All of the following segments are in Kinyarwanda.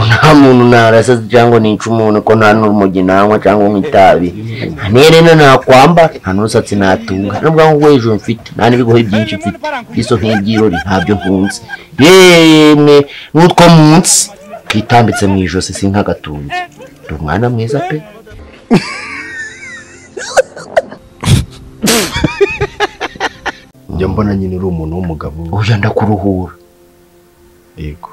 nta muntu narasa cyangwa nica umuntu ko nta n'urumogi nanywa cyangwa nk'itabi nta n'iherena nakwambara nta n'umusatsi natunga n'ubwanwa bwo hejuru mfite nta n'ibigohe byinshi mfite iso nk'ibyirori ntabyo nkunze yemwe n'utwo munsi kitambitse mu ijosi si nk'agatunzi ni umwana mwiza pe njya mbona nyine uri umuntu w'umugabo uyu ndakuruhura yego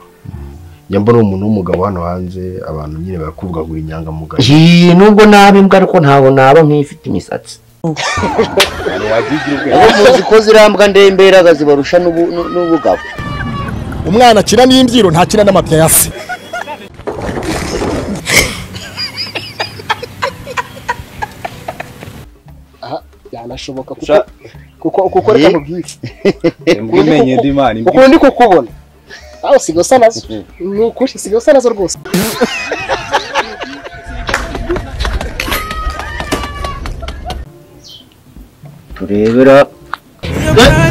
njya mbona uri umuntu w'umugabo hano hanze abantu nyine barakuvugagura inyangamugayo iyi nubwo naba imbwa ariko ntabwo naba nk'ifite imisatsi ubu muzi ko zirambwa ndemberaga zibarusha n'ubu- n'u- n'ubugabo umwana akina n'imbyiro ntakina n'amapya ya se byanashoboka kuko Sha- kuko kuko Ye. reka mubyice imbwa imenye indi mana imbwa ukundi kukubona aho usigaye usa nazo ni ukuri usigaye usa nazo rwose turebera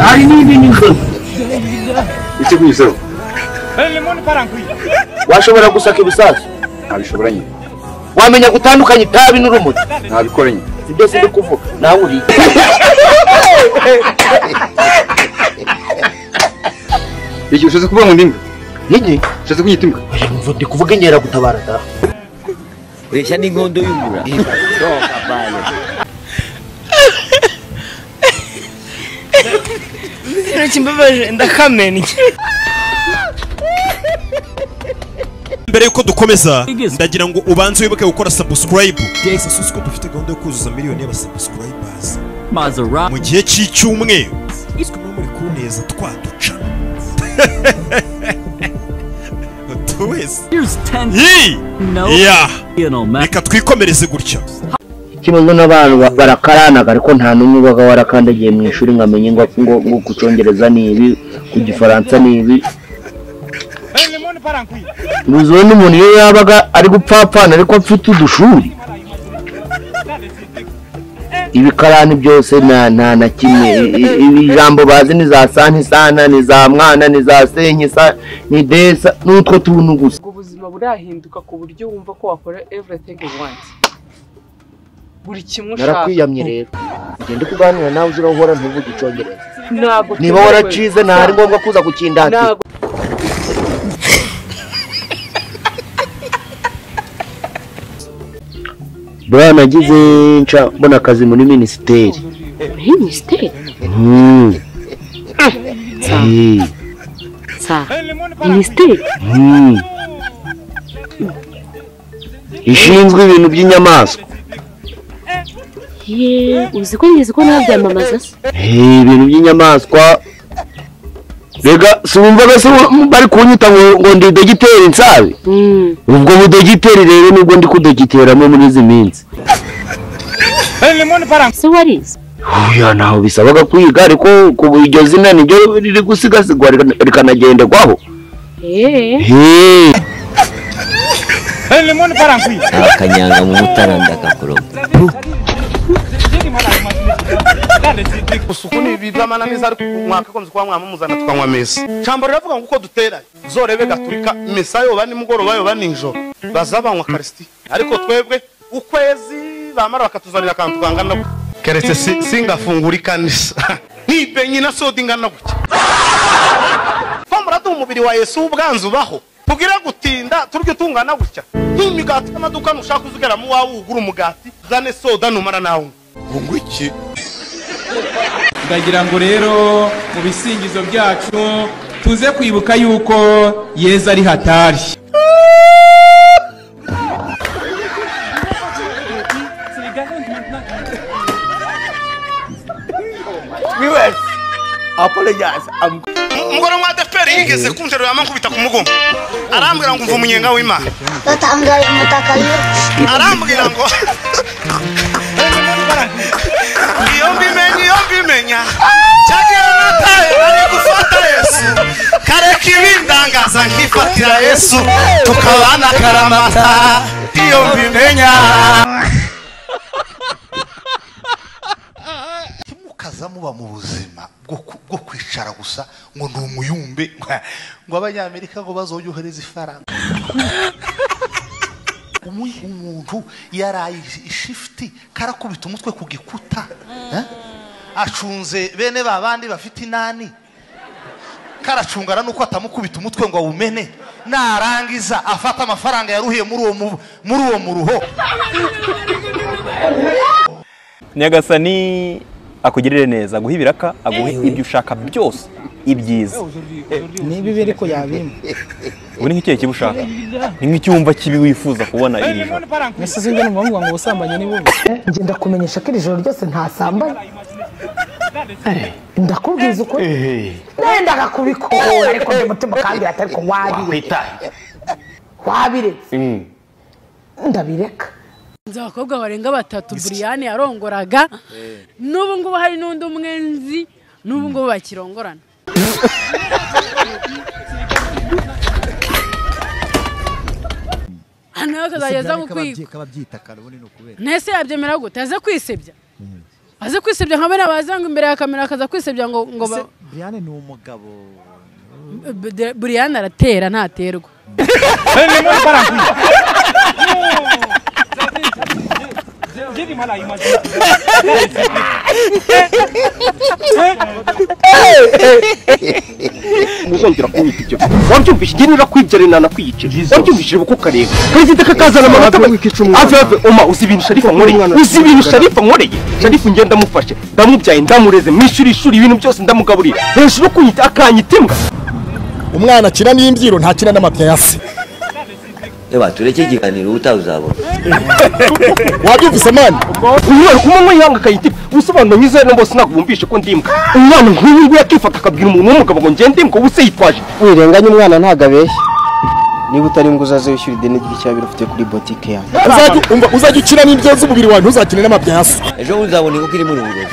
hari n'ibindi nzozi icyo kuyisaba washobora gusaka ibisasu ntabishobora nyine wamenya gutandukanya itabi n'urumogi ntabikora nyine si byose ndi kuvuga nawe uriye igihe ushatse kuvuga ngo ndi imbwa n'iki ushatse kunyita imbwa ndi kuvuga inkeragutabara da ureshya n'inkondo y'umura ikintu kimbabaje ndakamenya mbere yuko dukomeza ndagira ngo ubanze wibuke gukora subscribe guys asusi ko dufite gahunda yo kuzuza miliyoni y'abasubscribers mu gihe cy'icyumweru iswe muba muri kuneza twaduca buri wese Yee! Yeah! reka twikomereze gutya ikibazo n'abantu ba- barakaranaga ariko nta n'umwe ubaga warakandagiye mu ishuri ngo amenye ngo ngo ngo ku cyongereza ni ibi ku gifaransa ni ibi ntuzi wenda umuntu iyo yabaga ari gupfapfana ariko afite udushuri ibikarani byose nta nta na kimwe I- i- ibi ijambo bazi ni za santisana ni za mwana ni za senkisa ni desa n'utwo tuntu gusa ubwo ubuzima burahinduka ku buryo wumva ko wakora everything you want buri kimwe ushaka narakwiyamye rero ugende kuganira nawe uzira uhora ntuvuge icyongereza ntabwo niba tuyobewe. waracize ntabwo ari ngombwa kuza kukindatira ntabwo buriya nagize nca mbona akazi muri minisiteri muri minisiteri Mm. Eh, sa minisiteri mm. ishinzwe ibintu by'inyamaswa ye uzi ko ngizi ko nabyamamaza se Eh, ibintu by'inyamaswa rega siwumvaga se bari kunyita ngo ngo ndi dogiteri nsabe Mm. ubwo budogiteri rero nibwo ndi kudogiteramo muri izi minsi se warize oya ntaho bisabaga kwiga ariko ku iryo zina niryo riri gusigasigwa rikana- rikanagenderwaho Eh. eee akanyanga mu mutara ndakakuroga ukuntu ibi by'amananiza ari mwakagombye kuba mwamamuzana tukanywa mesa ijambo riravuga ngo uko dutera zorebe gaturika mesa yoba nimugoroba yoba nijoro baza banywa karisiti ariko twebwe ukwezi bamara bakatuzanira akantu kangana gutya keretse si- singafungura ikanisa ntibe nyina soda ingana gutya pomurade umubiri wa yesu ubwanzu ubaho tubwire gutinda turya utungana gutya nk'imigati y'amaduka ntushaka uzigera mu wawe ugura umugati zane soda numara nawe ndagira ngo rero mu bisingizo byacu tuze kwibuka yuko yezu ari hatari umugore wa adeperi yigeze kunjira yamunkubita ku mugongo arambwira ngo umva umunyenga w'imana batangaye umutaka arambwira ngo iyo mbimenya iyo mbimenya cyagira nataye bari gufata yesu kareka ibindangaza nkifatira yesu tukabana karamata iyo mbimenya mukaza mukomeza muba mu buzima bwo ku- bwo kwicara gusa ngo ni umuyumbe ngo abanyamerika ngo bazoyohereze ifaranga Umu- umuntu yaraye ishi- ishifiti karakubita umutwe ku gikuta eh? acunze bene ba bandi bafite inani karacungana nuko atamukubita umutwe ngo awumene narangiza afata amafaranga yaruhiye muri uwo mu- muri uwo muruho nyagasani akugirire neza aguhe ibiraka aguhe ibyo ushaka byose ibyiza ni ibibi ariko yabimpa ubu ni nk'ikihe kiba ushaka ni nk'icyumba kibi wifuza kubona iri joro nasize njye n'umuhungu wanjye ubusambanyi ni bubi ngenda kumenyesha ko iri joro ryose ntasambanye ndakubwiza ukuri nendaga kubikora ariko ndi mutima kandi atari ko wabireka wabireka ndabireka nzi abakobwa barenga batatu buriyani yarongoraga n'ubu ngubu hari n'undi umwe nzi n'ubu ngubu bakirongorana hano rero akazageza mu kwiga kababyita kare ubundi ni ukubera ntese yabyemera gute aze kwisebya aze kwisebya nka bariya baza ngo imbere ya kamera akaza kwisebya ngo ngo ba- Brian ni umugabo B- buriyani aratera ntaterwa ntuzongera kunyita ibyo wabyumvise igihe niba kwibyara inana kwiyica wabyumvishije buko ukareba perezida kakazana amanota ave ave oma uzi ibintu sharifa nkoreye uzi ibintu sharifa nkoreye sharifa njye ndamufashe ndamubyaye ndamureze mwishyura ishuri ibintu byose ndamugaburira hejuru kunyita akanyita imbwa umwana akina n'imbyiro ntakina n'amapya ya se Eba tureke ikiganiro utaha uzabona wabyumvise mani umwana kumwe mwihanga akayita imbwa ubusobanuro nyize no bose ntabwo bumvishe ko ndi imbwa umwana nk'uyu nguyu akifata akabwira umuntu w'umugabo ngo ngende imbwa ubu se yitwaje wirenganya umwana ntabwo abeshya niba utari ngo uzaze wishyura ideni ry'icyabiro ufite kuri botike yawe Uzajya- umva, uzajya ukina n'ibyo z'umubiri wawe ntuzakine n'amapya ya se ejo bundi uzabona inkoko iri mu rugero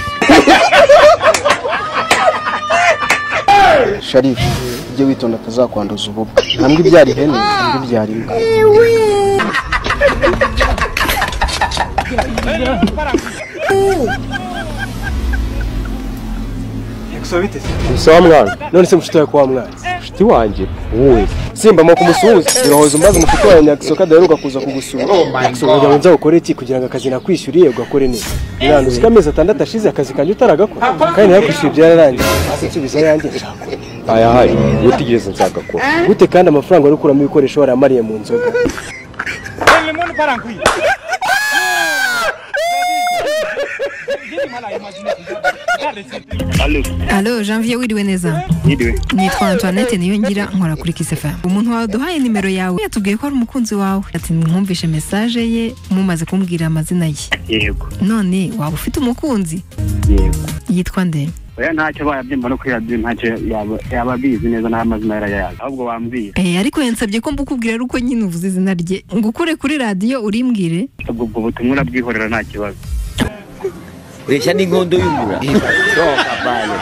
sharifu ujye witonda atazakwanduza ububwa ntabwo ibyara ihene ntabwo ibyara imbwa Sawa mwana, none se mshuti wako wa mwana? Mshuti wanjye. Wowe. Simba mwa kumusuhuza. Birohoza umbaza mshuti wawe nyagisoka daheruka kuza kugusura. Nyagisoka ngo nza gukora iki kugira ngo akazi nakwishyuriye ugakore neza. Nani usika amezi atandatu ashize akazi kanjye utaragakora. Kandi nakwishyuye byararangiye. Hasi nsubiza yanjye nshaka. Aya hari, utigeze nzagakora. Gute kandi amafaranga wari ukuramo ibikoresho waramariye mu nzoga. Alo Janvier wiriwe neza Yiriwe. nitwa Antoinette niyo ngira nkora kuri kisefa umuntu wawe duhaye nimero yawe yatubwiye ko ari umukunzi wawe ati mwumvishe message ye mumaze kumbwira amazina ye yego none waba ufite umukunzi yego yitwa nde oya ntacyo bayabyimba no kuyabyimba ntacyo yaba- yaba abizi neza n'amazina yarayazi ahubwo bambwira Eh, ariko yansabye ko mbukubwira ari uko nyine uvuze izina rye ngo ukure kuri radiyo urimbwire ubwo ubwo butumwa urabwihorera nta kibazo ureshya n'inkondo y'umura sohoka bayo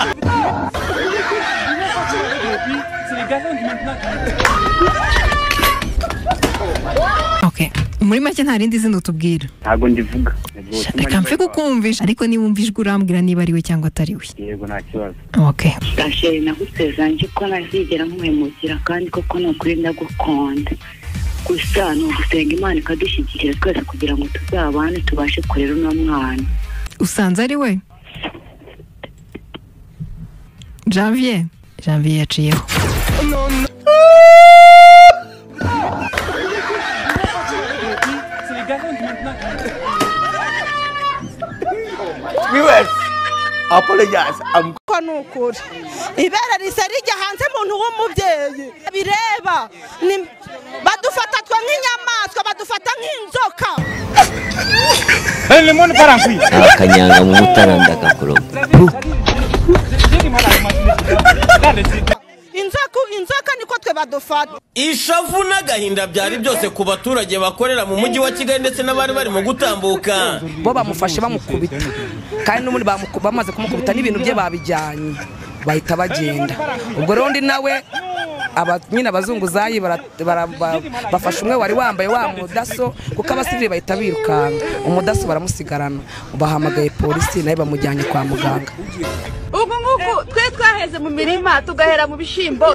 okay. muri make nta rindi zina utubwira ntabwo ndivuga Ubwo butumwa reka mfe nibwo- kukumvisha ariko niba umvijwe urambwira niba ari we cyangwa atari we yego nta kibazo okay. gasheri naguteze nje ko ntazigera nkuhemukira kandi koko ni ukuri ndagukunda gusa ni ugusenga imana ikadushyigikira twese kugira ngo tuzabane tubashe kurera uno mwana usanze ari we janvier janvier yaciyeho viewers apologize i'm ko ni ukuri ibere risa rijya hanze muntu w'umubyeyi bireba ni- badufata twe nk'inyamaswa badufata nk'inzoka akanyanga mu mutaranda kakuroga inzoka inzoka niko twe badufata ishavu n'agahinda byari byose ku baturage bakorera mu mujyi wa kigali ndetse n'abari barimo gutambuka bo bamufashe bamukubita kandi n'ubundi bamuku- bamaze kumukubita n'ibintu bye babijyanye bahita bagenda ubwo rero undi nawe aba- nyine abazunguzayi bara- bara- ba- bafashe umwe wari wambaye wa mudaso kuko abasivili bahita birukanka umudaso baramusigarana bahamagaye polisi nayo bamujyanye kwa muganga ubu ngubu twe twaheze mu mirima tugahera mu bishyimbo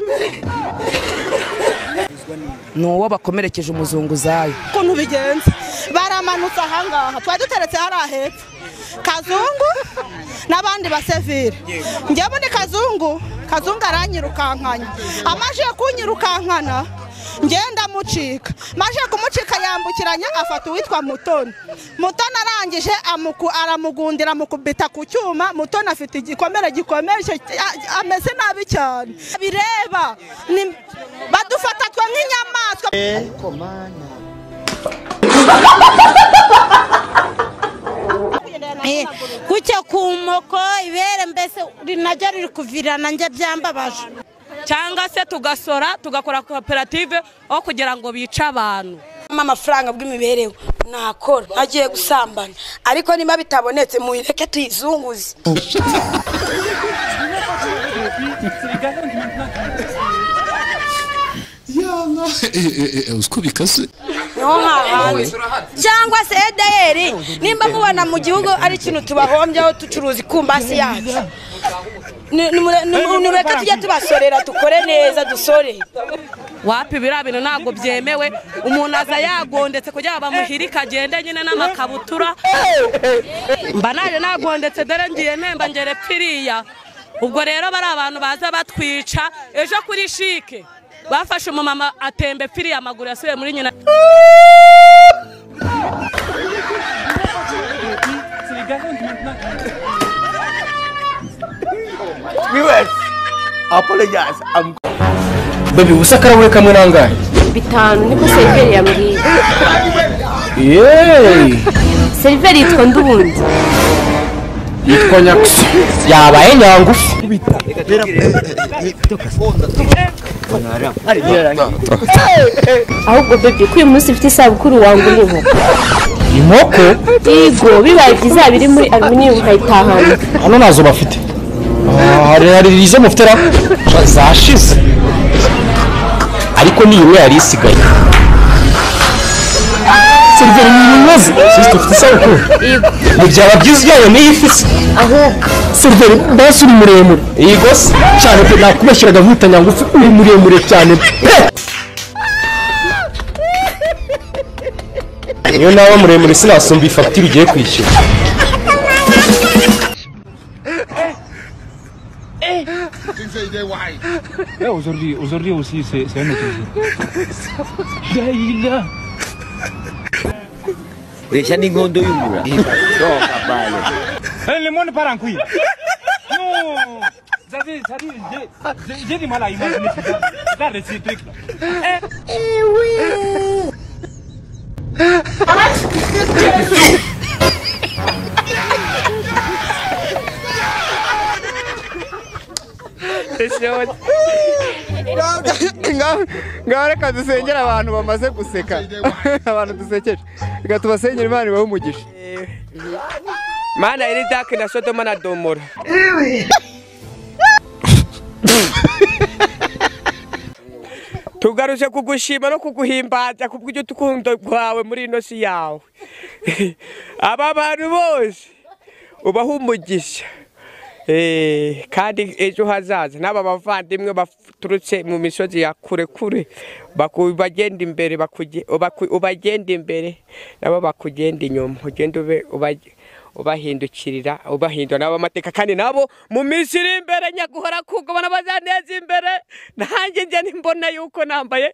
ni uwo bakomerekeje umuzunguzayi ukuntu bigenze baramanutse ahangaha twari duteretse hariya hepfo kazungu n'abandi basevire njyewe ni kazungu kazungu aranyirukankanya amaze kunyirukankana njyewe ndamucika maze kumucika yambukiranya afata uwitwa mutoni mutoni arangije amuku- aramugundira amukubita ku cyuma mutoni afite igikomere gikomeye a- ameze nabi cyane bireba ni- badufata twe nk'inyamaswa Eh, kucyo kumoko ibere mbese uri naryo riri kuvirana njye byambabaje cyangwa se tugasora tugakora koperative aho kugira ngo bice abantu amafaranga bw'imibereho nakora agiye gusambana ariko niba bitabonetse muyireke tuyizunguze yana uziko bikase niho hahandi cyangwa se edeyeri nimba mubona mu gihugu ari ikintu tubahombyeho ducuruza ikumbasi yacu Ni- nimure- nimu- nimureke tujye tubasorera dukore neza dusore wapi biriya bintu ntabwo byemewe umuntu aza yagondetse kugira ngo bamuhire ikagenda nyine n'amakabutura mba naje nagondetse dore ngiye nemba ngere piriya ubwo rero bari abantu baza batwica ejo kuri shike bafashe umumama atembe piriya amaguru yasubiye muri nyina viewers, apologize. I'm babi ubusa karahuri kamwe nangahe bitanu niko seriveri yambwiye yeee seriveri yitwa ndubundi yitwa nyagusa yabaye nyangufu ahubwo bebe ko uyu munsi ufite isabukuru wangu uriho inkoko yego bibaye byiza yaba iri muri aluminium ukayitahana hano ntazo bafite Ah, hari hari izo mufitera zashize ariko ni imwe yari isigaye seriveri ni ibibazo sisite ufite isabukuru ni byaba byiza ujyanye n'iyi fisi ahubwo seriveri mbese uri muremure yego se cyane pe nakubeshyiraga nkutanya ngufi uri muremure cyane pe niyo naba muremure sinasumba iyi fagitire ugiye kwishyura aujourd'hui, aujourd'hui aussi, c'est c'est un autre ureshya n'inkondo y'umura le monde part en couille. Non Vous avez, ça dit, j'ai- j'ai- j'ai du mal à imaginer tout ça. Regarde ces trucs-là. ngaho reka dusengere abantu bamaze guseka abantu dusekeje reka tubasengere imana ibahe umugisha mana iri dake na sodoma na domora tugaruje kugushima no kuguhimbaza ku bw'urukundo rwawe muri ino si yawe aba bantu bose ubaha umugisha Eh, kandi ejo hazaza n'aba bavandimwe baturutse mu misozi ya kure kure baku- bagenda imbere bakuge- baku- ubagenda imbere nabo bakugenda inyuma ugenda ube- ubage- ubahindukirira ubahindura nabo amateka kandi nabo mu minsi iri imbere nyaguhora kugabana bazaneza imbere nanjye njye nimbona yuko nambaye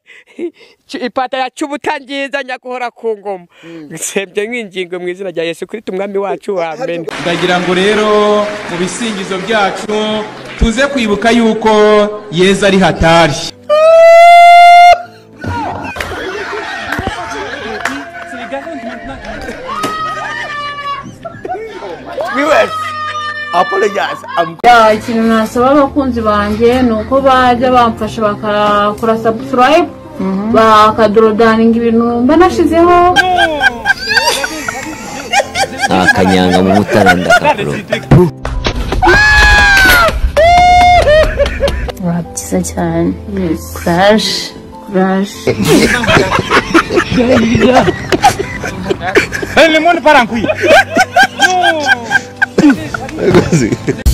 ipataro ya cy'ubutangiza nyaguhora ku ngoma nsebye nk'ingingo mu izina rya yesu kristo umwami wacu wamene ndagira ngo rero mu bisingizo byacu tuze kwibuka yuko yezu ari hatari viewers, apologize. I'm Ya, ikintu nasaba abakunzi banjye ni uko bajya bamfasha bakakora subscribe bakadodaninga ibintu mba nashizeho akanyanga mu mutara ndakakuroga Urabye. nziza cyane kuraje kuraje Hey, le monde part en couille. Non.